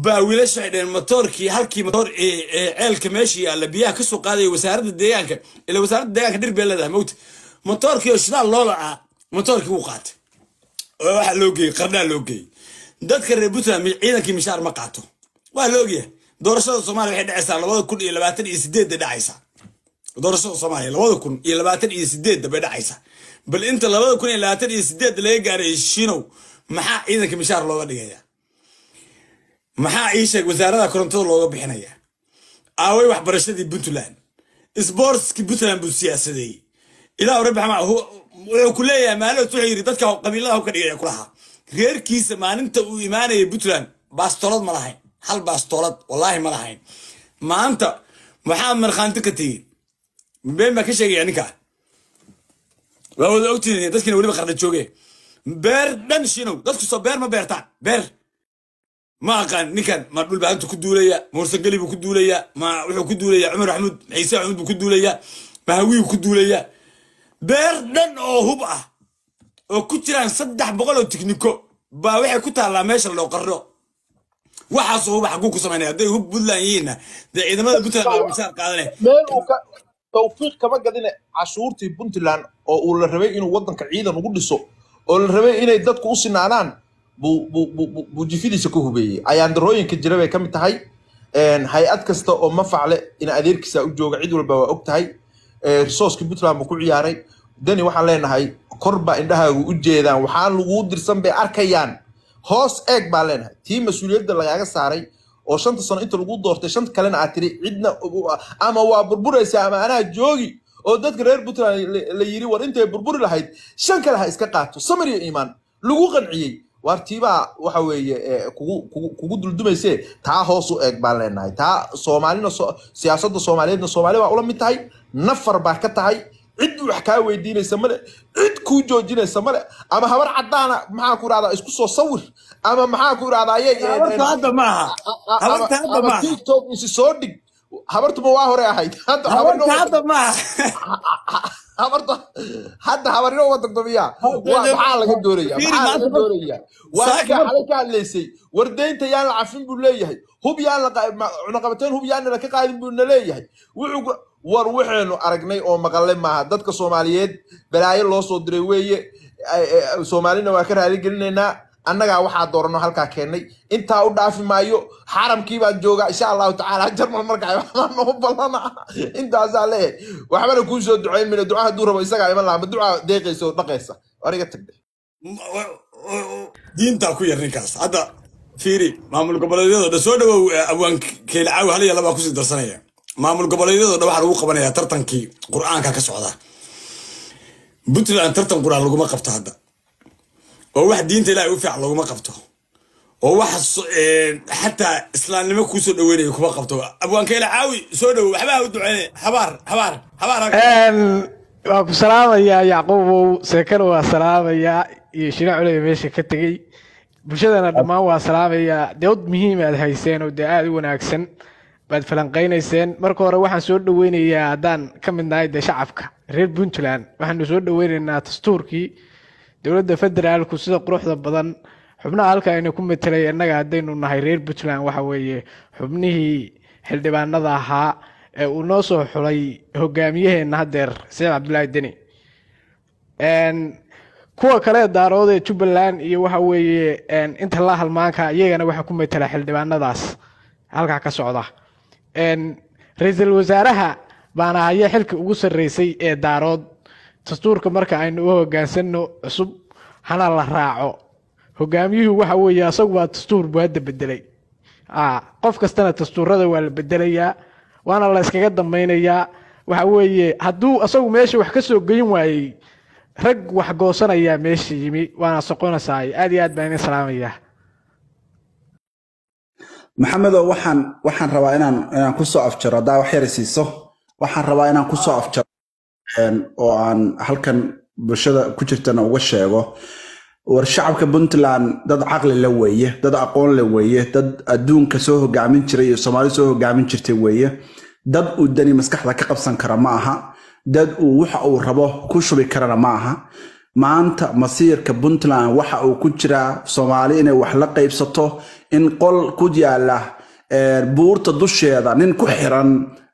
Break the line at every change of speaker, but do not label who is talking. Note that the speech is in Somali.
baa wiilasha waxay dhaheen matoorkii halkii matoor ee ee ceelka meesha yaalla biyaha ka soo qaadaya wasaaradda deegaanka ila wasaaradda deegaanka dhir bay leedahay mawta matoorkii oo shidaal loo lacaa matoorkii wuu qaatay oo waxaa loo geeyey qardhaa loo geeyey dadka reer puntland mi- ciidankii mishaar ma qaato waa la ogyahay doorashada soomaaliya waxay dhacaysaa labada kun iyo labaatan iyo sideedda dhacaysaa doorashada soomaaliya labada kun iyo labaatan iyo sideedda bay dhacaysaa bal inta labada kun iyo labaatan iyo sideedda laga gaaray shinow maxaa ciidanka mishaar looga dhigaya maxaa ii sheeg wasaarada korontada looga bixinaya aaway waxbarashadii puntland sbortski puntland buu siyaasadeeyey ilaa rabbi xamaa wuxuu ku leeyahay maalin wuxuu yidhi dadka qabiilada hubka dhigaya kulahaa reerkiisa maalinta uu imaanayay puntland baastolad ma lahayn hal baastolad wallaahi ma lahayn maanta maxaa markhaanti ka tegey been baa ka sheegaya ninkaa waa wada ogtihiin dadkiina weliba qarna jooge beer dhan shinow dadku soo beer ma beertaan beer ma aqaan ninkan ma dhulbaanta ku duulaya ma warsangeli buu ku duulaya ma wuxuu ku duulaya cumar maxamuud ciise maxamuud buu ku duulaya ma hawiyu ku duulaya beer dhan oo hub ah oo ku jiraan saddex boqol oo tikniko baa waxay ku taallaa meesha loo qarro waxaasoo huba xaguu ku samaynaya hadday hub puntland yihiinna dee ciidamada puntland baa mishaar qaadanaya
meel uu ka tawfiiq kama gadine cashuurtii puntland oo uu la rabay inuu waddanka ciidan ugu dhiso oo la rabay inay dadku u sinaanaan buu buu- buu- buu- buu jifidiisa ku hubeeyey ayaandarooyinka jira bay ka mid tahay Een, hay-ad kasta oo mafacle in adeerkiisa u jooga cid walba waa og tahay Ee, risooskii puntland buu ku ciyaaray dani waxaan leenahay kor baa indhahaagu u jeedaan waxaan laguu dirsan bay arkayaan hoos eeg baan leenahay tii mas-uuliyadda lagaaga saaray oo shanta sano inta lagu doortay shanta kalena aad tiri cidna ama waa burburaysaa ama anaa joogi oo dadka reer puntland la- la yiri war intay burburi lahayd shan kale ha iska qaato samir iyo iimaan lagu qanciyey waar tiibaa waxa weeye eh, kugu kugu- kugu duldumayse taa hoos u eeg baan leenahay taa soomaalina so- siyaasadda soomaaliyeedna soomaali baa ula mid tahay nafar baa ka tahay cid wax kaa weydiinaysa male cid kuu joojinaysa male ama habar cadaana maxaa ku irahdaa isku soo sawir ama maxaa ku irahdaa ayay
habarta hadda maaha habarta hadda
ama
maaha
tiktok isi soo dhig habartuma waa hore ahayd hadda
habarta
habarna
hadda maaha
habarta hadda habarino uma tagdomiya maxaa laga doonaya
Fiiri,
maxaa laga
maanta-
doonaya waa
Saaka
ninka
mar-
xalay ka hadlaysay wardeynta yaan la cafin buu leeyahay hub yaan la qa- ma- cunaqabateyn hub yaan la ka qaadin buu na leeyahay wuxuu ku- war waxaynu aragnay oo maqalay maaha dadka soomaaliyeed balaayo loo soo diray weeye Ay- ay- soomaalina waa ka raali gelinaynaa annagaa waxaa doorano halkaa keennay intaa u dhaafi maayo xaramkii baan joogaa insha allahu tacaala jarmal markaa waxbaa noo ballana intaasaa leeyahay waxbana kuu soo ducayn mina duca hadduu rabo isagaa iman lahaa ma duca deeqaysa oo dhaqaysa wariga tagde
diintaa ku yar ninkaas hadda fiiri maamul goboleedyadoo dhan soo dhawow eh, abwaan keylacaawi hal iyo labaa kusii darsanaya maamul goboleedyadoo dhan waxaa lagu qabanaya tartankii qur'aanka ka socda puntland tartan qur'aan laguma qabto hadda oo wax diinta ilaahay u fiican laguma qabto oo wax so- eh, xataa islaamnimo kuusoo dhaweynaya kuma qabto abwaan keylacaawi soo dhawow waxbaa u duceyne habaar habaar habaar
Een, waan ku salaamayaa yacquubow seekana waa salaamayaa iyo shina culey meesha ka tegey bulshadana dhammaan waa salaamayaa dood muhiim aad hayseen oo dee aada u wanaagsan baad falanqeynayseen marka hore waxaan soo dhaweynayaa haddaan ka mid nahay dee shacabka reer puntland waxaanu soo dhaweynaynaa dastuurkii dowladda federaalku sida quruxda badan xubnaha halka aynu ku metelay innaga haddaynu nahay reer puntland waxa weeye xubnihii xildhibaanada ahaa ee uu noo soo xulay hogaamiyaheenna haddeer saciid cabdulaahi deni Een, kuwa kale daarood ee jubbaland iyo waxa weeye een, inta la halmaanka iyagana waxaa ku metela xildhibaanadaas halkaa ka socda Een, ra-iisul wasaaraha baana haya xilka ugu sarreysay ee daarood dastuurka marka aynu u hogaansano cusub hana la raaco hogaamiyuhu waxa weeye asagu waa dastuur buu hadda bedelay Ah, qof kastana dastuurada waa la bedelayaa waana la iskaga dambaynayaa waxa weeye hadduu asagu meesha wax ka soo geyin waayey rag wax goosanayaa meesha yimi waana soqonaysaay aad iyo aad baan idin salaamayaa
maxamedow waxaan waxaan rabaa inaan inaan kusoo afjaro haddaa wax yar i siiso waxaan rabaa inaan kusoo afjaro een, oo aan halkan bulshada ku jirtana uga sheego war shacabka puntland dad caqli la weeye dad aqoon le weeye dad adduunka soo hogaamin jiray iyo soomaali soo hogaamin jirtay weeye dad uu dani maskaxda ka qabsan kara ma aha dad uu waxa uu rabo ku shubi karana ma aha maanta masiirka puntland waxa uu ku jiraa soomaali inay wax la qaybsato in qol ku yaala buurta dusheeda nin ku xiran